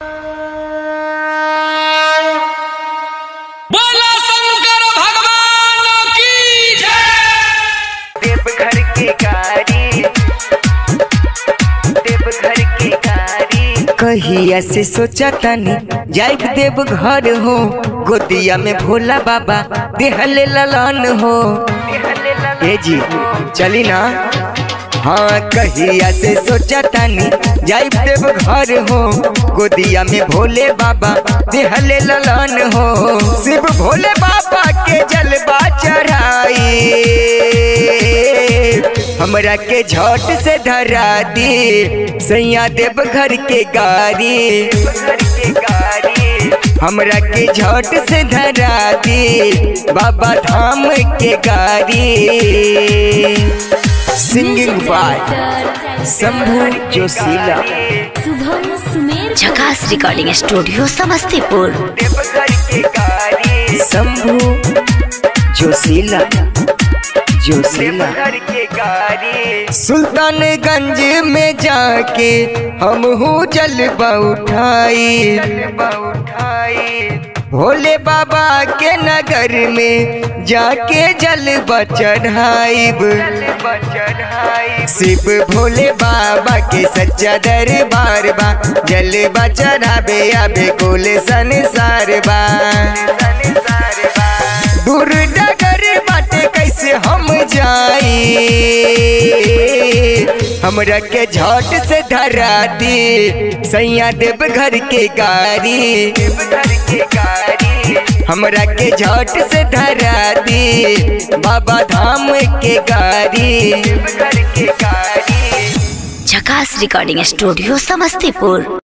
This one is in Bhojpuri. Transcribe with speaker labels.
Speaker 1: बोला शंकर भगवान की जय
Speaker 2: देवघर के गाड़ी देवघर के गाड़ी कहिया से सोचा तनी जाइब देव घर हो गोदिया में भोला बाबा देहले ललन हो ए जी चली ना हाँ कहिया से सोचा तानी जाइब देव घर हो गोदिया में भोले बाबा देहले ललन हो शिव भोले बाबा के जलवा चढ़ाई हमरा के झट से धरा दी सैया देव घर के गाड़ी हमरा के झट से धरा दी बाबा धाम के गाड़ी singing by Shambhu Joshila
Speaker 3: Shubham Sumer Jhakas recording studio Samastipur
Speaker 2: Deoghar के गाड़ी शंभू जोशीला जोशीला के गाड़ी सुल्तानगंज में जाके हम हूँ जलवा उठाई भोले बाबा के नगर में जाके जलवा चढ़ाइब शिव भोले बाबा के सच्चा दरबार बा जलवा चढ़ाबे आबे कुल संसार बा दूर डगर बाटे कैसे हम जाई हमरा के झट से धरा दी सैया देव घर के गाड़ी हमरा के झट से धरा दी बाबा धाम के गाड़ी
Speaker 3: झकास रिकॉर्डिंग स्टूडियो समस्तीपुर